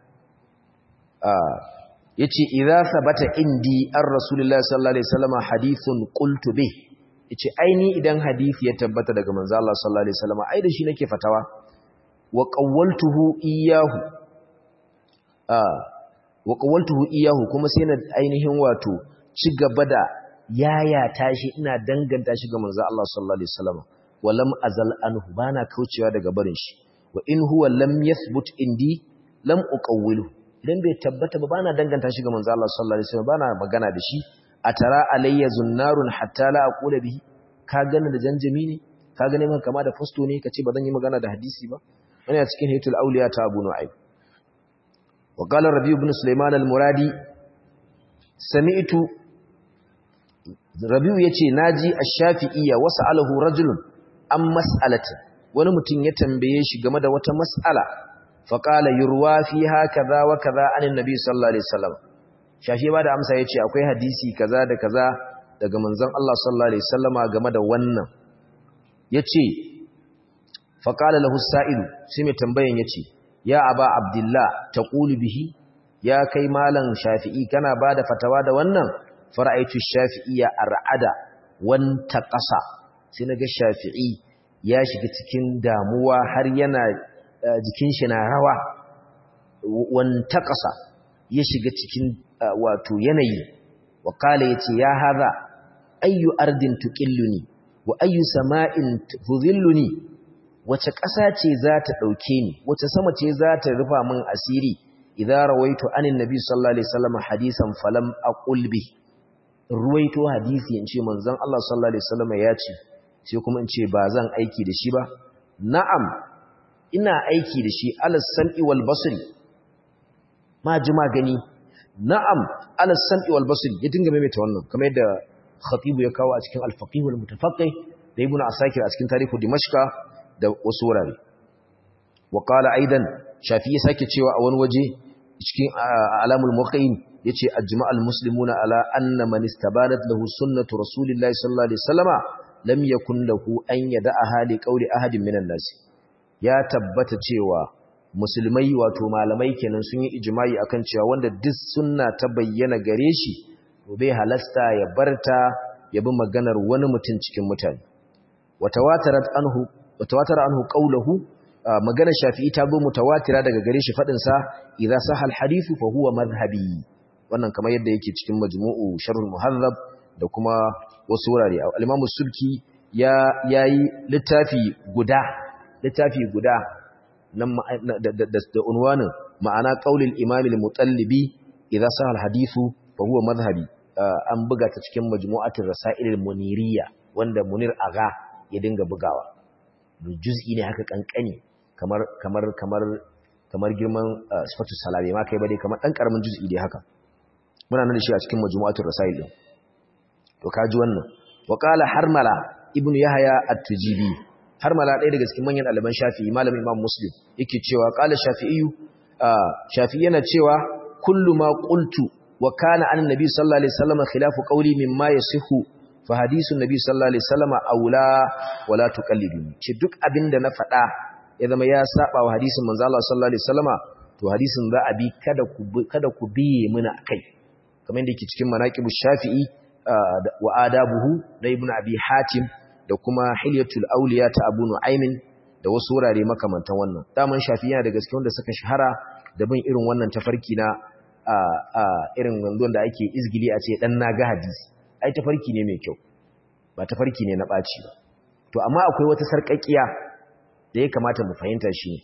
ah yace idza sabata indi ar rasulullahi sallallahu alaihi wasallam hadithun qultu bih yace aini idan hadisi ya tabbata daga manzo Allah sallallahu alaihi wasallam ai da shi nake fatawa wa qawwaltuhu iyyahu ah wa qawwaltuhu iyyahu kuma sai na ainihin wato ci gaba da yaya tashi ina danganta shi ga manzo Allah sallallahu alaihi wasallam walam azal anhu bana kaucewa daga barin shi wa in huwa lam yathbut indi lam uqawwilu idan bai tabbata ba bana danganta shi ga manzo Allah sallallahu alaihi wasallam bana magana da shi atara alayya zunnarun hatta la aqula bihi ka gane da janjami ne ka gane man kama da fasto ne kace ba zan yi magana da hadisi ba wani a cikin haytul awliya ta Abu Nu'aym wa qala Rabi ibn Sulaiman al-Muradi sami'tu Rabi'u yace naji ash-Shafi'iyya wasa'alahu rajulun an mas'alatin wani mutum ya tambaye shi game da wata mas'ala fa qala yurwa fiha kaza wa kaza anin nabi sallallahu alaihi wasallam shafi ba da amsa yace akwai hadisi kaza da kaza daga manzon Allah sallallahu alaihi wasallama game da wannan yace fa qala lahu sa'ilu sai mai tambayan yace ya aba abdullah taqulu bihi ya kai malam shafi'i kana bada fatawa da wannan fara'aitu shafi'iyya ar'ada wan taqasa sai naga shafi'i ya shiga cikin damuwa har yana jikin shi na rawa wan taqasa ya shiga cikin wato yanayi wa kala yace ya haza ayyu ardin tuqilluni wa ayyu sama'in tudhilluni wace ƙasa ce za ta dauke ni wace sama ce za ta rufa min asiri idza rawaitu anin nabi sallallahu alaihi wasallam hadisan falam aqul bi ruwaito hadisi in ce manzon Allah sallallahu alaihi wasallam ya ce sai kuma in ce ba zan aiki da shi ba na'am ina aiki da shi alas sam'i wal basri ma ji magani na'am ala sam'i wal basri ya dinga maimaita wannan kamar yadda khatibu ya kawo a cikin al-faqih wal mutafaqqih da ibnu asakir a cikin tarihu dimashqa da wasu wurare wa qala aidan shafi'i sake cewa a wani waje cikin alamul muqayyin yace ajma'al muslimuna ala anna man istabanat lahu sunnatu rasulillahi sallallahu alaihi wasallama lam yakun lahu an yada'a hali qawli ahadin minan nas ya tabbata cewa musulmai wato malamai kenan sun yi ijimai akan cewa wanda duk sunna ta bayyana gare shi to bai halasta ya barta ya bi maganar wani mutum cikin mutane watawatarat anhu watawatara anhu qawluhu maganar shafi'i ta bi mutawatira daga gare shi fadin sa idza sahal hadithu fa huwa madhhabi wannan kamar yadda yake cikin majmu'u sharhul muhazzab da kuma wasu wurare al-imam sulki ya yayi littafi guda littafi guda da unwanin ma'ana qaulil imam al-mutallibi idza sahal hadithu fa huwa madhhabi an buga ta cikin majmu'atul rasail al-muniriyya wanda munir aga ya dinga bugawa juz'i ne haka kankani kamar kamar kamar kamar girman sifatu salabi ma kai bade kamar dan karamin juz'i dai haka muna nan da shi a cikin majmu'atul rasail din to kaji wannan wa qala harmala ibnu yahya at-tujibi har mala ɗaya daga cikin manyan ɗaliban shafi'i malamin imam muslim yake cewa ƙala shafi'iyu shafi'i yana cewa kullu ma qultu wa kana an nabi sallallahu alaihi wasallam khilafu qawli mimma yasihu fa hadithun nabi sallallahu alaihi wasallam aula wala tuqalliduni ce duk abinda na faɗa ya zama ya saba wa hadisin manzo Allah sallallahu alaihi wasallam to hadisin za a bi kada ku kada ku biye muna akai kamar yadda yake cikin manaqibush shafi'i wa adabuhu da ibnu abi hatim da kuma hilyatul auliya ta abu nu'aymin da wasu wurare makamantan wannan daman shafi yana da gaske wanda suka shahara da bin irin wannan tafarki na a a irin wandon da ake izgili a ce dan naga hadisi ai tafarki ne mai kyau ba tafarki ne na baci ba to amma akwai wata sarƙaƙiya da ya kamata mu fahimta shi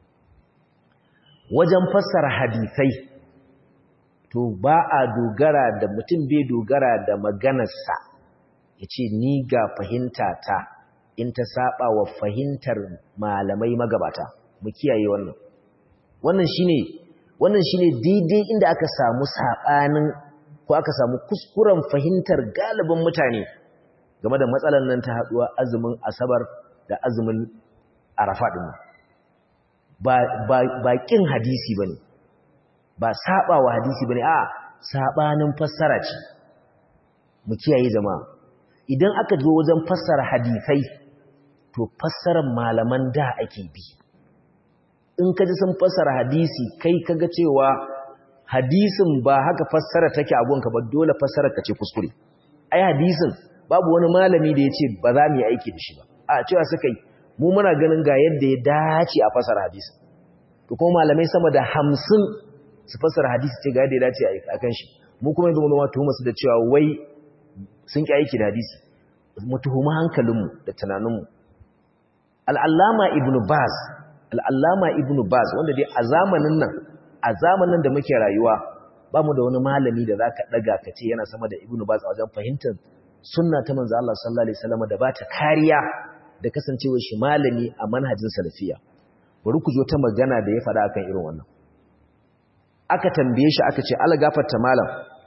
wajen fassara hadisai to ba a dogara da mutum bai dogara da maganarsa ya ce ni ga fahimta ta in ta saba wa fahimtar malamai magabata mu kiyaye wannan wannan shine wannan shine daidai inda aka samu sabanin ko aka samu kuskuren fahimtar galibin mutane game da matsalar nan ta haduwa azumin asabar da azumin arafa din ba ba ba kin hadisi bane ba saba wa hadisi bane a sabanin fassara ce mu kiyaye jama'a idan aka zo wajen fassara hadisai to fassarar malaman da ake bi in ka ji sun fassara hadisi kai kaga cewa hadisin ba haka fassara take a gonka ba dole fassara ka ce kuskure ai hadisin babu wani malami da ya ce ba za mu yi aiki da shi ba a cewa suka yi mu muna ganin ga yadda ya dace a fassara hadisin to kuma malamai sama da hamsin su fassara hadisi ce ga yadda ya dace a kan shi mu kuma yanzu mu ma tuhuma su da cewa wai sun ƙi aiki da hadisi mu tuhuma hankalinmu da tunaninmu al'allama ibn baz al'allama ibn baz wanda dai a zamanin nan a zamanin da muke rayuwa ba mu da wani malami da za ka ɗaga ka ce yana sama da ibn baz a wajen fahimtar sunna ta manzo Allah sallallahu alaihi wasallam da ba ta kariya da kasancewa shi malami a manhajin salafiya bari ku zo ta magana da ya faɗa akan irin wannan aka tambaye shi aka ce ala gafarta malam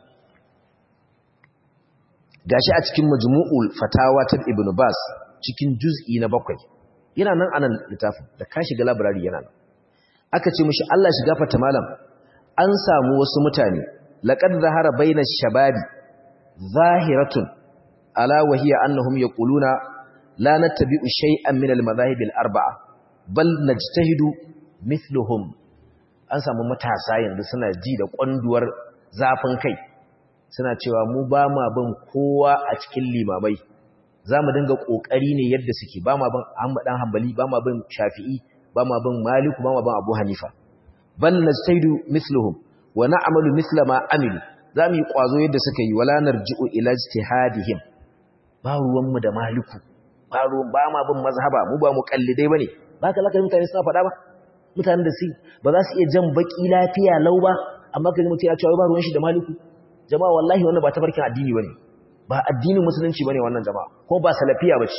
gashi a cikin majmu'ul fatawa ta ibn baz cikin juz'i na bakwai yana nan anan littafin da ka shiga library yana nan aka ce mishi Allah shiga fata malam an samu wasu mutane laqad zahara baina shababi zahiratun ala wa hiya annahum yaquluna la nattabi'u shay'an min al-madahib al-arba'a bal najtahidu mithluhum an samu matasa yanzu suna ji da kwanduwar zafin kai suna cewa mu ba ma bin kowa a cikin limamai za mu dinga ƙoƙari ne yadda suke ba ma bin ɗan hambali ba ma bin shafi'i ba ma bin maliku ba ma bin abu hanifa bal najtahidu mithluhum wa na'malu mithla ma amilu za mu yi ƙwazo yadda suka yi wala narji'u ila ijtihadihim ba ruwan mu da maliku ba ruwan ba ma bin mazhaba mu ba mu kallidai bane ba ka laka mutane suna faɗa ba mutanen da su ba za su iya jan baki lafiya lau ba amma kaji mutum ya ce ba ruwan shi da maliku jama'a wallahi wannan ba tafarkin addini bane ba addinin musulunci bane wannan jama'a ko ba salafiya bace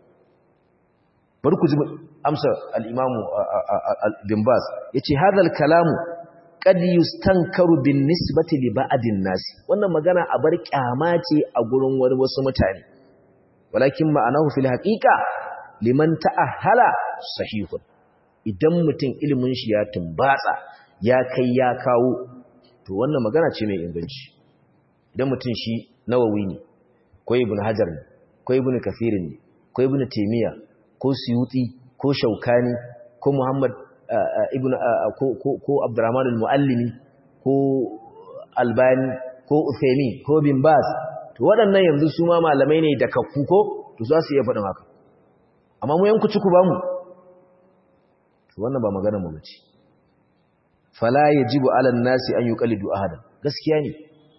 bari ku ji amsa al-imamu bin baz yace hadal kalamu qad yustankaru bin nisbati li ba'din nas wannan magana a bar kyama ce a gurin wani wasu mutane walakin ma'anahu fil haqiqa liman ta'ahala sahihun idan mutum ilimin shi ya tumbatsa ya kai ya kawo to wannan magana ce mai inganci idan mutum shi nawawi ne ko ibn hajar ne ko ibn kathir ne ko ibn taymiya ko suyuti ko shaukani ko muhammad ibn ko abdurrahman al-muallimi ko albani ko uthaymin ko bin baz to waɗannan yanzu su ma malamai ne da kakku ko to za su iya faɗin haka amma mu yanku ciku ba mu to wannan ba magana mu bace fala yajibu ala nasi an yuqallidu ahadan gaskiya ne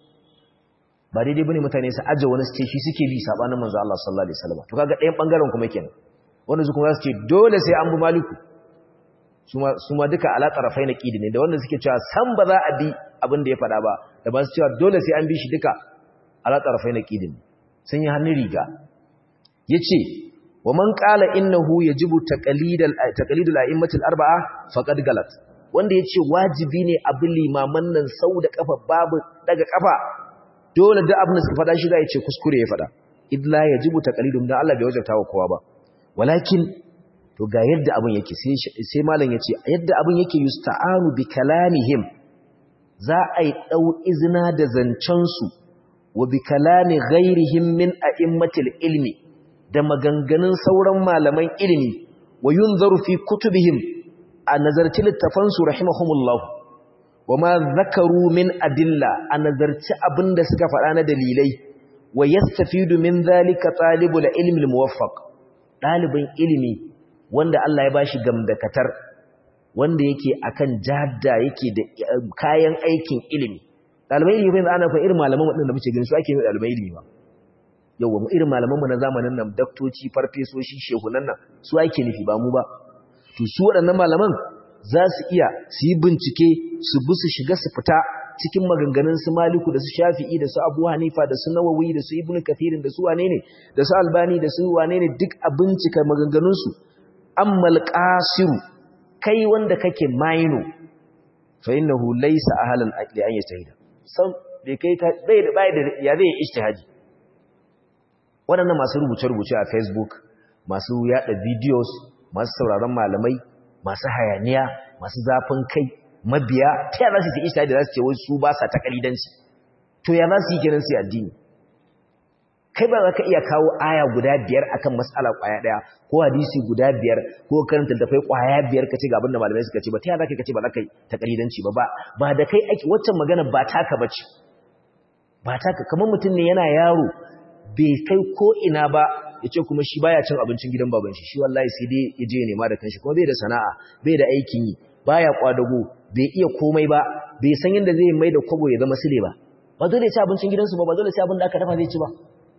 ba daidai bane mutane su aje wani su shi suke bi sabanin manzo Allah sallallahu alaihi wasallam to kaga ɗayan bangaren kuma kenan wanda su kuma za su ce dole sai an bi maliku su ma duka ala tarafai na ƙidi ne da wanda suke cewa san ba za a bi abin da ya faɗa ba da ba su cewa dole sai an bi shi duka ala tarafai na ƙidi ne sun yi hannun riga ya ce wa man ƙala innahu ya jibu taƙalidul a'immatul arba'a faƙad galat wanda ya ce wajibi ne abin limaman nan sau da ƙafa babu daga ƙafa dole da abin da suka faɗa shi za ya ce kuskure ya faɗa idla ya jibu taƙalidun don Allah bai wajabta wa kowa ba walakin to ga yadda abin yake sai malam ya ce yadda abin yake yusta'anu bi kalamihim za a yi ɗau izina da zancensu wa bi kalami ghairihim min a'immatil ilmi da maganganun sauran malaman ilimi wa yunzaru fi kutubihim a nazarci littafansu rahimahumullah wa ma zakaru min adilla a nazarci abin da suka faɗa na dalilai wa yastafidu min zalika talibul ilmi al-muwaffaq ɗalibin ilimi wanda Allah ya bashi gamdakatar wanda yake akan jadda yake da kayan aikin ilimi ɗalibai ilimi yanzu ana fa irin malaman waɗanda muke gani su ake yi ɗalibai ilimi ba yawwa mu irin malaman mu na zamanin nan daktoci farfesoshi shehunan nan su ake nufi ba mu ba to su waɗannan malaman za su iya su yi bincike su bi su shiga su fita cikin maganganun su maliku da su shafi'i da su abu hanifa da su nawawi da su ibnu kathirin da su wane ne da su albani da su wane ne duk a bincika maganganunsu ammal qasiru kai wanda kake maino fa innahu laysa ahlan li an yajtahida san bai kai ka bai da bai da ya zai ijtihadi wadannan masu rubuce rubuce a facebook masu yada videos masu sauraron malamai masu hayaniya masu zafin kai mabiya ta za su yi ijtihadi za su ce wai su ba sa takalidanci to ya za su yi kenan su addini kai ba za ka iya kawo aya guda biyar akan mas'ala kwaya daya ko hadisi guda biyar ko karanta tafai kwaya biyar kace ga abinda malamai suka ce ba ta yaya zaka kace ba za ka yi takalidanci ba ba ba da kai ake waccan magana ba taka bace ba taka kamar mutum ne yana yaro bai kai ko ina ba yace kuma shi baya cin abincin gidan baban shi shi wallahi sai dai ya je ya nema da kanshi kuma bai da sana'a bai da aikin yi baya kwadago bai iya komai ba bai san yadda zai mai da kwabo ya zama sile ba ba dole ya ci abincin gidansu ba ba dole sai abin da aka dafa zai ci ba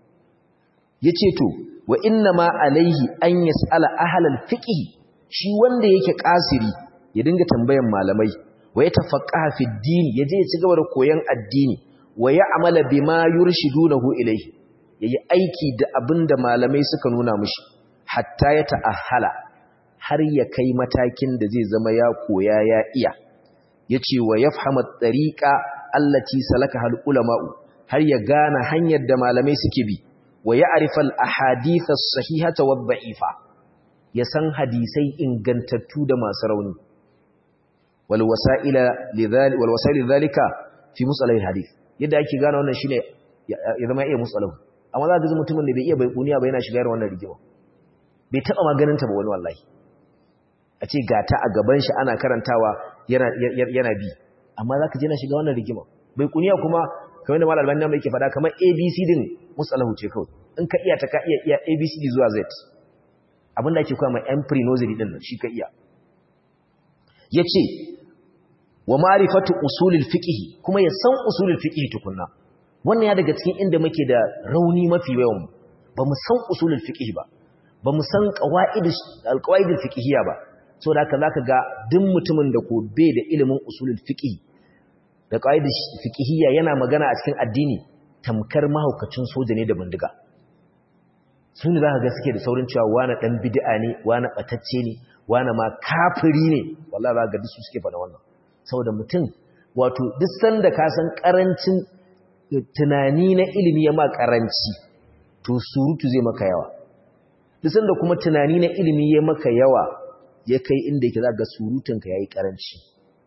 ya ce to wa inna ma alaihi an yas'ala ahlal fiqh shi wanda yake kasiri ya dinga tambayan malamai wa ya tafaqqaha fi din yaje ya ci gaba da koyon addini wa ya'mala bima yurshidunahu ilayhi yayi aiki da abinda malamai suka nuna mishi hatta ya ta'ahala har ya kai matakin da zai zama ya koya ya iya yace wa yafhama at-tariqa allati salakaha al-ulama'u har ya gane hanyar da malamai suke bi wa ya'rifa al-ahadith as-sahihata wad-da'ifa ya san hadisai ingantattu da masu rauni wal wasa'ila lidhalika wal wasa'il lidhalika fi musalah al-hadith yadda ake gane wannan shine ya zama iya musalahu amma za ka ga mutumin da bai iya baikuniya ba yana shiga irin wannan rigima bai taɓa maganinta ba wani wallahi a ce gata a gaban shi ana karantawa yana bi amma za ka je na shiga wannan rigima bai kuniya kuma kamar da malar banda mai ke faɗa kamar abc din musalahu ce kawai in ka iya ta ka iya iya abcd zuwa z abinda ake kuma yan pre-nursery din nan shi ka iya ya ce wa ma'rifatu usulul fiqh kuma ya san usulul fiqh tukunna wannan ya daga cikin inda muke da rauni mafi yawan ba mu san usulul fiqh ba ba mu san qawaid alqawaidul fiqhiyya ba saboda haka zaka ga duk mutumin da ko bai da ilimin usulul fiqh da qawaid fiqhiyya yana magana a cikin addini tamkar mahaukacin soja ne da bindiga sun za ka ga suke da saurin cewa wani dan bid'a ne wani batacce ne wani ma kafiri ne wallahi za ga duk su suke faɗa wannan saboda mutum wato duk sanda ka san karancin tunani na ilimi ya ma karanci to surutu zai maka yawa duk sanda kuma tunani na ilimi ya maka yawa ya kai inda yake zaka surutunka yayi karanci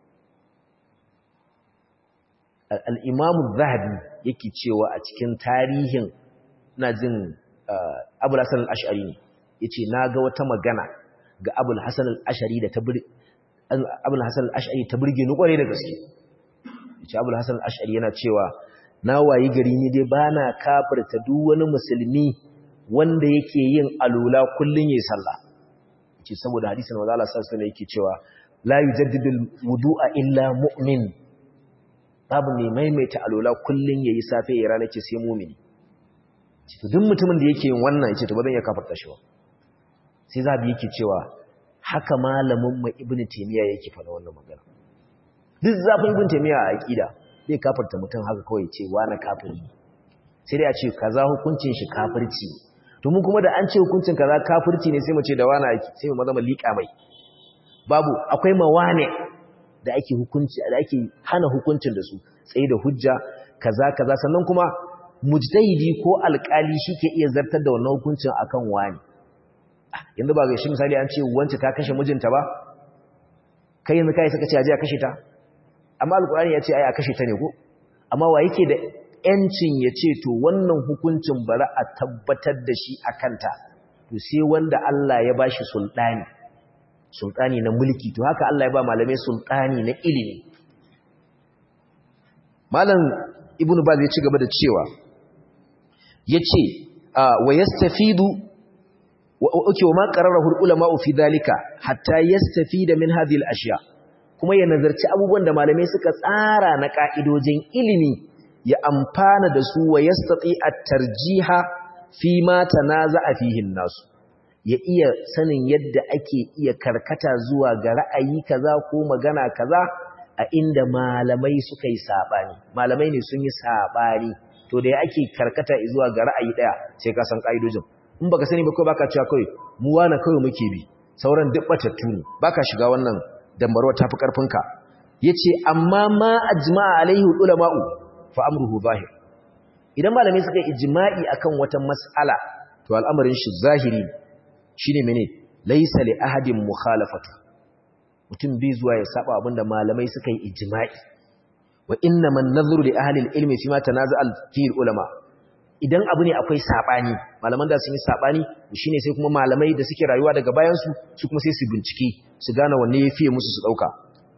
al-Imam zahabi yake cewa a cikin tarihin ina jin Abu Hasan al-Ash'ari ne yace naga wata magana ga Abu Hasan al-Ash'ari da ta Abu Hasan al-Ash'ari ta burge ni kware da gaske yace Abu Hasan al-Ash'ari yana cewa na wayi gari ni dai bana kafirta duk wani musulmi wanda yake yin alula kullun yayin sallah yace saboda hadisin manzo Allah sallallahu alaihi yake cewa la yujaddidul wudu'a illa mu'min babu ne maimaita alula kullun yayi safe ya rana ce sai mu'mini to duk mutumin da yake yin wannan yace to ba zan iya kafirta shi ba sai zabi yake cewa haka malamin mu ibnu taymiya yake faɗa wannan magana duk zafin ibnu taymiya a aqida zai kafarta mutum haka kawai ce wani kafiri sai dai a ce kaza hukuncin shi kafirci to mun kuma da an ce hukuncin kaza kafirci ne sai mu ce da wani ake sai mu zama liƙa mai babu akwai mawane da ake hukunci da ake hana hukuncin da su tsaye da hujja kaza kaza sannan kuma mujtahidi ko alƙali shike iya zartar da wannan hukuncin akan wani yanzu ba ga shi misali an ce wance ta kashe mijinta ba kai yanzu kai saka ce aje a kashe ta amma alkurani ya ce ai a kashe ta ne ko amma wa yake da yancin ya ce to wannan hukuncin bari a tabbatar da shi a kanta to sai wanda Allah ya bashi sultani sultani na mulki to haka Allah ya ba malamai sultani na ilimi malam ibnu baz ya ci gaba da cewa yace wa yastafidu oke wa ma qararahu ulama fi dalika hatta yastafida min hadhihi al-ashya kuma ya nazarci abubuwan da malamai suka tsara na ka'idojin ilimi ya amfana da su wa yastati at-tarjiha fi ma tanaza'a fihi nasu ya iya sanin yadda ake iya karkata zuwa ga ra'ayi kaza ko magana kaza a inda malamai suka yi sabani malamai ne sun yi sabani to da ya ake karkata zuwa ga ra'ayi daya sai ka san ka'idojin in baka sani ba ko baka cewa kai mu wani kawai muke bi sauran duk batattu ne baka shiga wannan dambarwa tafi karfinka yace amma ma ajma'a alaihi ulama'u fa amruhu zahir idan malamai suka ijma'i akan wata mas'ala to al'amarin shi zahiri shine mene laysa li ahadin mukhalafatu mutum bai zuwa ya saba abinda malamai suka yi ijma'i wa inna man nadhuru li ahli al-ilmi fi ma tanaza'a fi ulama idan abu ne akwai sabani malaman da sun yi sabani shine sai kuma malamai da suke rayuwa daga bayan su su kuma sai su bincike su gane wanne yafi musu su dauka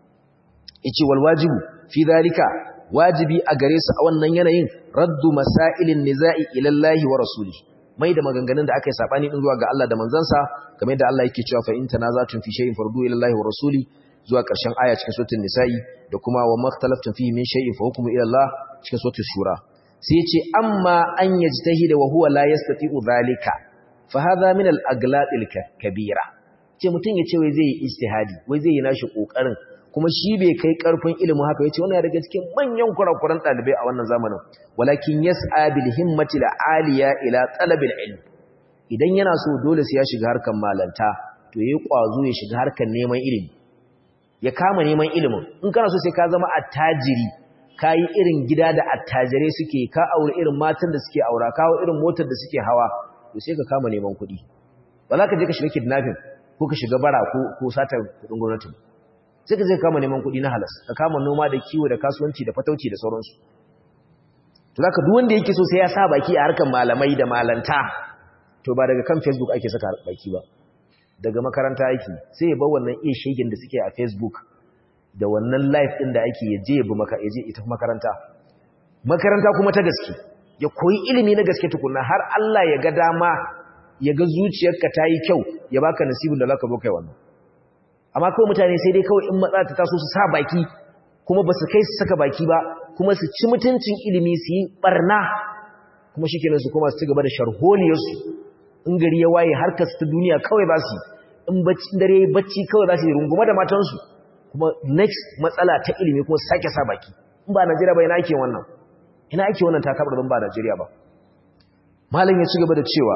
yace wal wajibu fi dhalika wajibi a gare su a wannan yanayin raddu masailin nizai ila Allah wa rasuli mai da maganganun da aka yi sabani din zuwa ga Allah da manzansa kamar yadda Allah yake cewa fa in tanazatun fi shay'in fardu ila Allah wa rasuli zuwa ƙarshen aya cikin suratul nisa'i da kuma wa makhtalaftum fihi min shay'in fa hukmu ila Allah cikin suratul shura sai ya ce amma an yajtahida wa huwa la yastati'u dhalika fa hadha min al-aglaq al-kabira ce mutun ya ce wai zai yi ijtihadi wai zai yi nashi kokarin kuma shi bai kai karfin ilimin haka yace wannan daga cikin manyan kurakuran dalibai a wannan zamanin walakin yas'a bil himmati al-aliya ila talab al-ilm idan yana so dole sai ya shiga harkan malanta to yayi kwazo ya shiga harkan neman ilimi ya kama neman ilimin in kana so sai ka zama attajiri ka yi irin gida da attajirai suke ka aure irin matan da suke aura kawo irin motar da suke hawa to sai ka kama neman kuɗi ba za ka je ka shiga kidnapping ko ka shiga bara ko ko sata kuɗin gwamnati sai ka je ka kama neman kuɗi na halas ka kama noma da kiwo da kasuwanci da fatauci da sauransu to zaka duk wanda yake so sai ya sa baki a harkar malamai da malanta to ba daga kan facebook ake saka baki ba daga makaranta aiki sai ya bar wannan iya shegen da suke a facebook da wannan live din da ake yaje ya bi maka yaje ita makaranta makaranta kuma ta gaske ya koyi ilimi na gaske tukunna har Allah ya ga dama ya ga zuciyarka ta yi kyau ya baka nasibin da zaka zo kai wannan amma kawai mutane sai dai kawai in matsala ta taso su sa baki kuma ba su kai su saka baki ba kuma su ci mutuncin ilimi su yi barna kuma shikenan su kuma su ci gaba da sharholiyarsu in gari ya waye harkar su ta duniya kawai za su in bacci dare yayi bacci kawai za su yi runguma da matansu kuma next matsala ta ilimi kuma sake sa baki in ba Najeriya ba ina ake wannan ina ake wannan takabar ban ba Najeriya ba malam ya ci gaba da cewa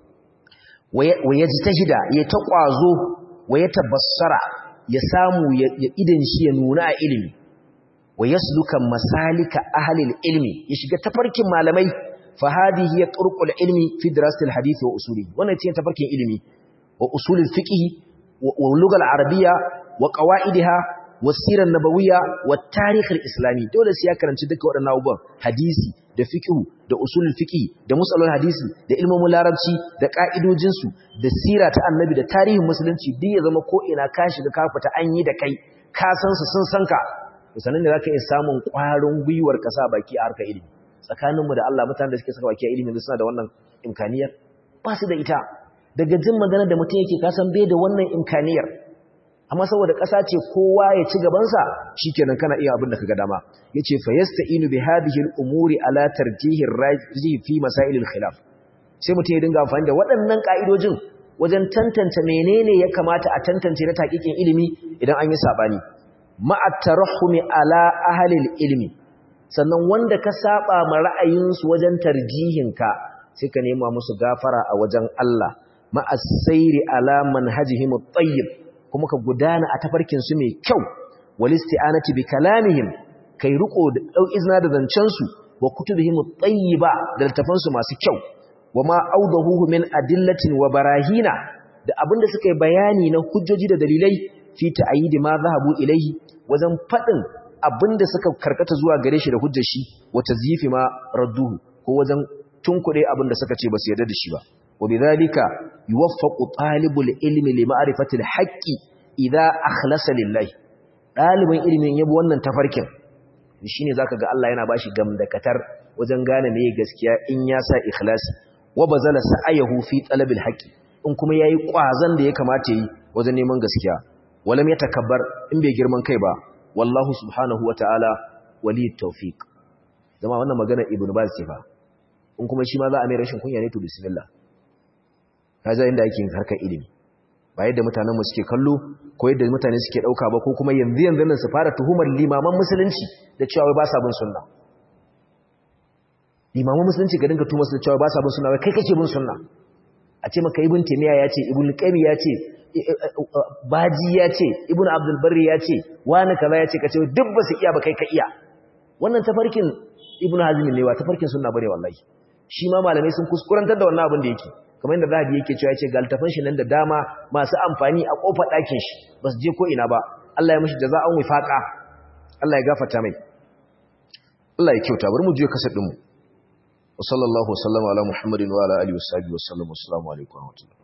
wa yajtahida ya ta kwazo wa ya tabassara ya samu ya idan shi ya nuna a ilimi wa yasluka masalika ahli ilmi ya shiga tafarkin malamai fa hadhihi hiya turqul ilmi fi dirasati alhadith wa usulihi wannan ce tafarkin ilimi wa usul alfiqh wa lugha alarabiyya wa qawaidiha wa sirar nabawiyya wa tarikh alislami dole sai ya karanci duka waɗannan abubuwan hadisi da fiqh da usulul fiqh da musalul hadisi da ilmomin larabci da ka'idojin su da sira ta annabi da tarihin musulunci duk ya zama ko ina ka shiga ka fita an yi da kai ka san su sun san ka to sanan ne zaka iya samun ƙwarin gwiwar ka sa baki a harkar ilimi tsakaninmu da Allah mutanen da suke saka baki a ilimi suna da wannan imkaniyar ba su da ita daga jin magana da mutum yake kasan bai da wannan imkaniyar amma saboda ƙasa ce kowa ya ci gabansa shikenan kana iya abin da kaga dama yace fa yasta'inu bi hadhihi al-umuri ala tarjihi ar-rajih fi masail al-khilaf sai mutum ya dinga amfani da waɗannan ka'idojin wajen tantance menene ya kamata a tantance na taqiqin ilimi idan an yi sabani ma'a tarahumi ala ahli al-ilmi sannan wanda ka saba ma ra'ayinsu wajen tarjihinka sai ka nema musu gafara a wajen Allah ma'a sayri ala manhajihim at-tayyib kuma ka gudana a tafarkin su mai kyau wal isti'anati bi kalamihim kai riko da dau izna da zancen su wa kutubihim at-tayyiba da littafan su masu kyau wama awdahu min adillatin wa barahina da abinda suka yi bayani na hujjoji da dalilai fi ta'yidi ma zahabu ilaihi wajen fadin abinda suka karkata zuwa gare shi da hujjar shi wa tazyifi ma radduhu ko wajen tunkuɗe abinda suka ce ba su yarda da shi ba وبذلك يوفق طالب العلم لمعرفة الحق إذا أخلص لله ɗalibin ilimin yabo wannan tafarkin shine zaka ga Allah yana bashi gamdakatar wajen gane meye gaskiya in ya sa ikhlasi wa bazala sa'ayahu fi talabil haqqi in kuma yayi kwazan da ya kamata yi wajen neman gaskiya walam yatakabbar in bai girman kai ba wallahu subhanahu wataala waliyut tawfiq zama wannan magana ibnu baz ce fa in kuma shi ma za a mai rashin kunya ne to bismillah kaza inda ake yin harkar ilimi ba yadda mutanen mu suke kallo ko yadda mutane suke dauka ba ko kuma yanzu yanzu nan su fara tuhumar limaman musulunci da cewa wai ba sa bin sunna limaman musulunci ga dinka tuhumar su da cewa ba sa bin sunna wai kai kake bin sunna a ce maka ibn taymiya ya ce ibn qayyim ya ce baji ya ce ibn abdul barri ya ce wani kaza ya ce kace duk ba su iya ba kai ka iya wannan tafarkin ibn hazm ne wa tafarkin sunna bane wallahi shi ma malamai sun kuskurantar da wannan abin da yake kamar yadda zahabi yake cewa yace galtafan shi nan da dama masu amfani a kofar ɗakin shi ba su je ko ina ba Allah ya mishi jaza'an wifaqa Allah ya gafarta mai Allah ya kyauta bari mu je kasar din mu wa sallallahu wasallama ala muhammadin wa ala alihi wa sahbihi wa sallam assalamu alaikum wa rahmatullahi